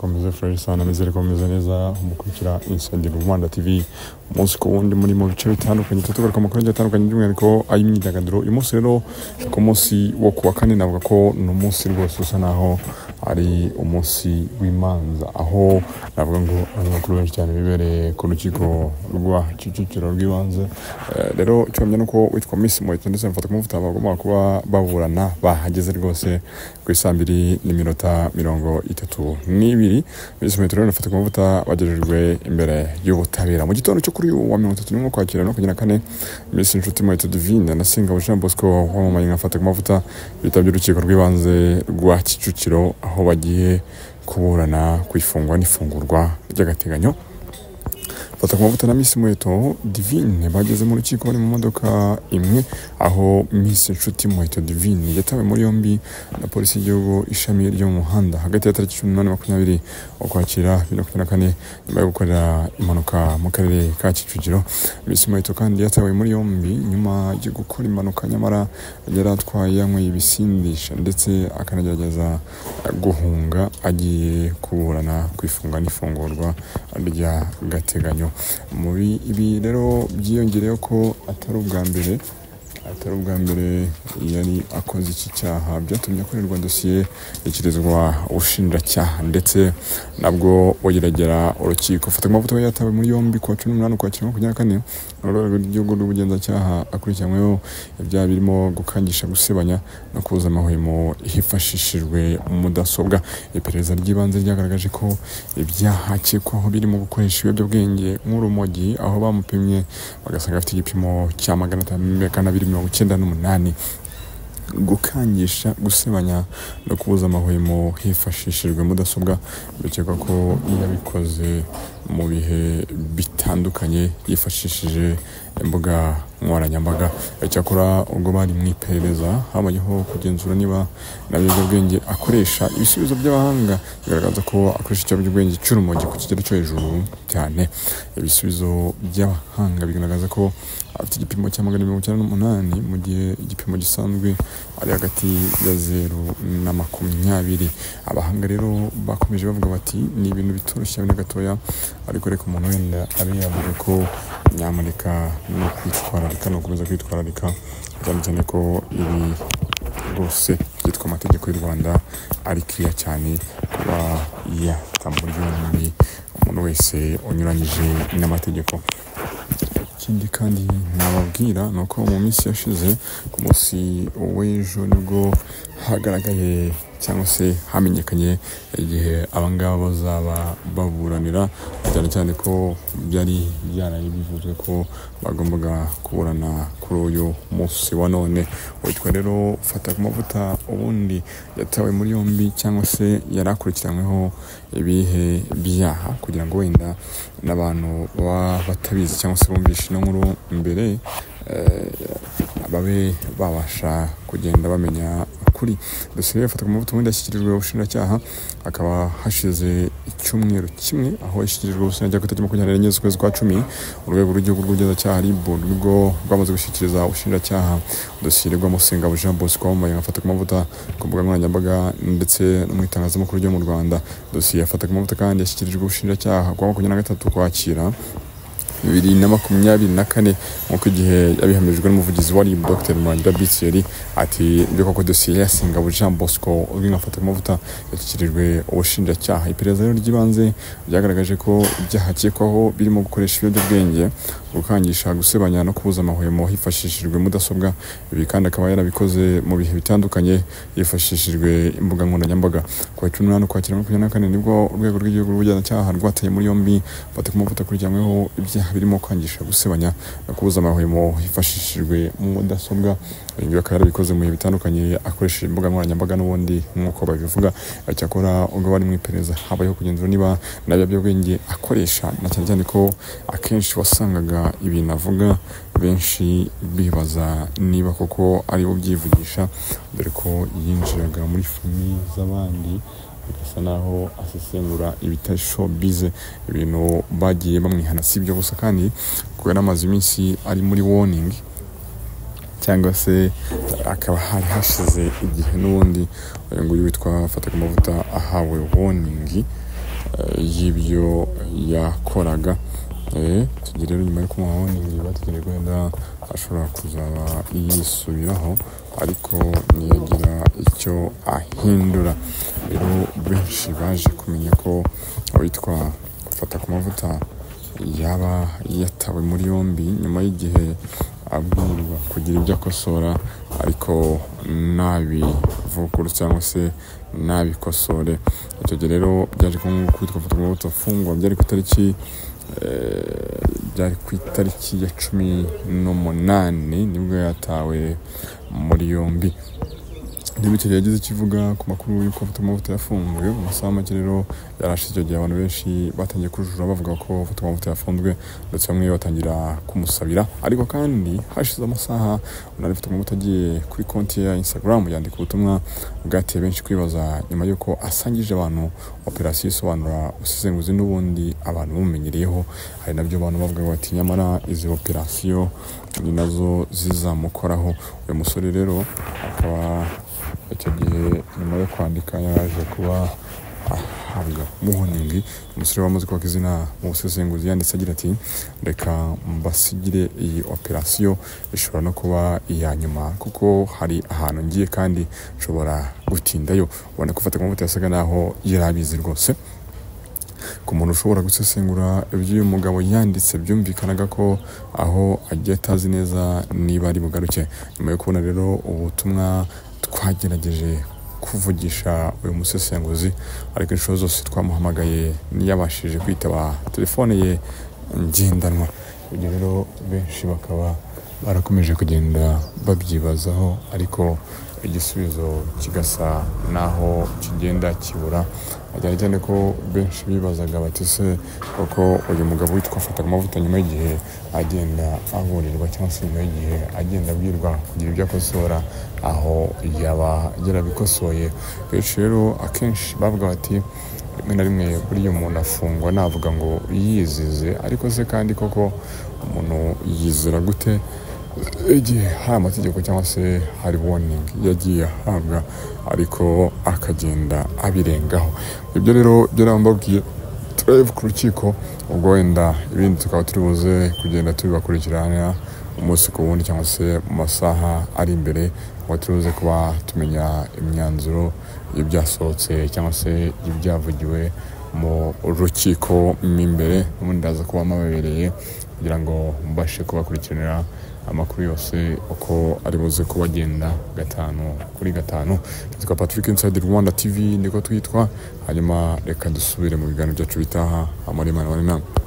Komeze fresh sana nizere komeze neza umukurikira Insengero Rwanda TV umunsi ku wundi muri mu bice bitandukanye tutagaruka mu kanya atandukanye by'umwihariko ay'imyidagaduro uyu munsi rero ku munsi wo kuwa kane navuga ko ni umunsi rwose usa naho ari umunsi w'imanza aho navuga ngo abanyamakuru benshi cyane bibereye ku rukiko rwa Kicukiro rw'ibanze Eh, rero icyo bamenya ni uko witwa Miss Muheto ndetse mfata kumuvuta bagomba kuba baburana bahageze rwose ku isambiri n'iminota mirongo itatu n'ibiri Miss Muheto rero nafata kumuvuta bagejejwe imbere y'ubutabera mu gitondo cyo kuri uyu wa mirongo itatu n'imwe kwakira no kugira kane Miss Inshuti Muheto Divine na Singabo Jean Bosco wamamaye nka Fata Kumavuta bitabye urukiko rw'ibanze rwa Kicukiro aho bagiye kuburana ku ifungwa n'ifungurwa ry'agateganyo fata kumavuta na Miss Muheto Divine bageze mu rukiko bari mu modoka imwe aho Miss Inshuti Muheto Divine yatawe muri yombi na polisi y'igihugu ishami ryo mu muhanda hagati ya tariki cumi n'umunani makumyabiri ukwakira bibiri na makumyabiri na kane nyuma yo gukorera impanuka mu karere ka Kicukiro Miss Muheto kandi yatawe muri yombi nyuma yo gukora impanuka nyamara yari atwaye yanyweye ibisindisha ndetse akanagerageza guhunga agiye kuburana ku ifungwa n'ifungurwa ry'agateganyo muri ibi rero byiyongereyeho ko atari ubwa mbere atari ubwa mbere yari akoze iki cyaha byatumye akorerwa dosiye ishyikirizwa ubushinjacyaha ndetse nabwo bugeragera urukiko fata amavuta we yatawe muri yombi kuwa cumi n'umunani ukwa cumi makumyabiri na kane urwego rw'igihugu rw'ubugenzacyaha akurikiranyweho ibyaha birimo gukangisha gusebanya no kuza amahwemo hifashishijwe mudasobwa iperereza ry'ibanze ryagaragaje ko ibyaha akekwaho birimo gukoresha ibiyobyabwenge nk'urumogi aho bamupimye bagasanga afite igipimo cya magana atanu magana abiri mirongo icyenda n'umunani gukangisha gusebanya no kubuza amahwemo hifashishijwe mudasobwa bikekwa ko yabikoze mu bihe bitandukanye yifashishije imbuga nkoranyambaga cyakora ubwo bari mu iperereza habayeho kugenzura niba nta biyobyabwenge akoresha ibisubizo by'abahanga bigaragaza ko akoresha ikiyobyabwenge cy'urumogi ku kigero cyo hejuru cyane ibisubizo by'abahanga bigaragaza ko afite igipimo cya magana mirongo icyenda n'umunani mu gihe igipimo gisanzwe ari hagati ya zeru na makumyabiri abahanga rero bakomeje bavuga bati ni ibintu bitoroshye na gatoya ariko reka umuntu wenda abe yavuga ko nyamuneka no kwitwararika no gukomeza kwitwararika cyane cyane ko ibi rwose byitwa amategeko y'u rwanda ari kiriya cyane kuba yata muri yombi umuntu wese unyuranyije n'amategeko ikindi kandi nababwira ni uko mu minsi yashize ku munsi w'ejo nibwo hagaragaye cyangwa se hamenyekanye igihe abangaba bazaba baburanira cyane cyane ko byari byaraye bivuzwe ko bagombaga kuburana kuri uyu munsi wa none witwa rero fata ku mavuta ubundi yatawe muri yombi cyangwa se yari akurikiranyweho ibihe byaha kugira ngo wenda n'abantu baba batabizi cyangwa se bumvishe ino nkuru mbere eh, babe babasha kugenda bamenya ukuri dosiye yafata ku mavuta ubundi yashyikirijwe ubushinjacyaha akaba hashize icyumweru kimwe aho yashyikirijwe ubushinjacyaha ku itariki makumyabiri n'enye z'ukwezi kwa cumi urwego rw'igihugu rw'ubugenzacyaha ribu nibwo rwamaze gushyikiriza ubushinjacyaha dosiye iregwamo singabo jean bosco wambaye afata ku mavuta ku mbuga nkoranyambaga ndetse no mu itangazamakuru ryo mu rwanda dosiye yafata ku mavuta kandi yashyikirijwe ubushinjacyaha ku wa makumyabiri na gatatu ukwakira bibiri na makumyabiri na kane nk'uko igihe yabihamirijwe n'umuvugizi wa RIB Dr Murangira Bitiyeri ati mbega ko dosiye ya Singabo Jean Bosco uzwi nka Fatakumavuta yashyikirijwe ubushinjacyaha iperereza rero ry'ibanze ryagaragaje ko ibyaha akekwaho birimo gukoresha ibiyobyabwenge gukangisha gusebanya no kubuza amahwemo hifashishijwe mudasobwa ibi kandi akaba yarabikoze mu bihe bitandukanye hifashishijwe imbuga nkoranyambaga ku wa cumi n'umunani ukwakira makumyabiri na kane nibwo urwego rw'igihugu rw'ubugenzacyaha rwataye muri yombi fata ku mavuta akurikiranyweho ibyaha birimo kwangisha gusebanya no kubuza amahwemo hifashishijwe mudasobwa ibi ngibi akaba yarabikoze mu bihe bitandukanye akoresheje imbuga nkoranyambaga n'ubundi nk'uko babivuga cyakora ubwo bari mu iperereza habayeho kugenzura niba nta biyobyabwenge akoresha na cyane cyane ko akenshi wasangaga ibintu avuga benshi bibaza niba koko ari bo byivugisha dore ko yinjiraga muri famiye z'abandi bigasa naho asesengura ibitari showbize ibintu bagiye bamwihana si ibyo gusa kandi kuko yari amaze iminsi ari muri warning cyangwa se akaba hari hashize igihe n'ubundi uyu nguyu witwa fata ku mavuta ahawe warning eh, y'ibyo yakoraga Eh, tugiye rero nyuma yo kumuha honingi bategereje wenda ashobora kuzaba yisubiraho ariko ntiyagira icyo ahindura rero benshi baje kumenya ko witwa fata ku mavuta yaba yatawe muri yombi nyuma y'igihe abwirwa kugira ibyo akosora ariko ntabivuguru cyangwa se ntabikosore icyo gihe rero byaje kuba nk'uko witwa fata ku mavuta afungwa byari ku itariki eh, byari ku itariki ya cumi n'umunani nibwo yatawe muri yombi Limited yagize icyo ivuga ku makuru y'uko Fatomavuta yafunzwe mu masaha make rero yarashize icyo gihe abantu benshi batangiye kujura bavuga ko Fatomavuta yafunzwe ndetse bamwe batangira kumusabira ariko kandi hashize amasaha unari Fatomavuta agiye kuri konti ye ya Instagram yandika ubutumwa bwateye benshi kwibaza nyuma y'uko asangije abantu operasiyo isobanura ubusesenguzi n'ubundi abantu bamumenyereyeho hari nabyo abantu bavuga bati nyamara izi operasiyo ni nazo zizamukoraho uyu musore rero akaba icyo gihe nyuma yo kwandika yaraje kuba ahabwa muhoningi umusore wamaze kwaka izina mu busesenguzi yanditse agira ati reka mbasigire iyi operasiyo ishobora no kuba iya nyuma kuko hari ahantu ngiye kandi nshobora gutindayo ubona ko ufata ku mavuta yasaga naho yari abizi rwose ku muntu ushobora gusesengura iby'uyu mugabo yanditse byumvikanaga ko aho agiye atazi neza niba ari bugaruke nyuma yo kubona rero ubutumwa twagerageje kuvugisha uyu musesenguzi ariko inshuro zose twamuhamagaye ntiyabashije kwitaba telefone ye ngendanwa ibyo rero benshi bakaba barakomeje kugenda babyibazaho ariko igisubizo kigasa naho kigenda kibura cyane cyane ko benshi bibazaga bati se kuko uyu mugabo witwa fataga amavuta nyuma y'igihe agenda aburirwa cyangwa se nyuma y'igihe agenda abwirwa kugira ibyo akosora aho yaba yarabikosoye benshi rero akenshi bavuga bati rimwe na rimwe buriya umuntu afungwa navuga ngo yizize ariko se kandi koko umuntu yizera gute igihe hari amategeko cyangwa se hari warning yagiye ahabwa ariko akagenda abirengaho ibyo rero byarambabwiye turebe ku rukiko ubwo wenda ibindi tukaba turi buze kugenda tubibakurikirana umunsi ku wundi cyangwa se mu masaha ari imbere ngo turi buze kuba tumenya imyanzuro y'ibyasohotse cyangwa se ibyavugiwe mu rukiko mo imbere n'ubundi ndaza kuba mababereye kugira ngo mbashe kubakurikiranira amakuru yose uko ari buze kuba agenda gatanu kuri gatanu twa patrick inside rwanda tv niko twitwa hanyuma reka dusubire mu biganiro byacu bitaha amare mani mani nama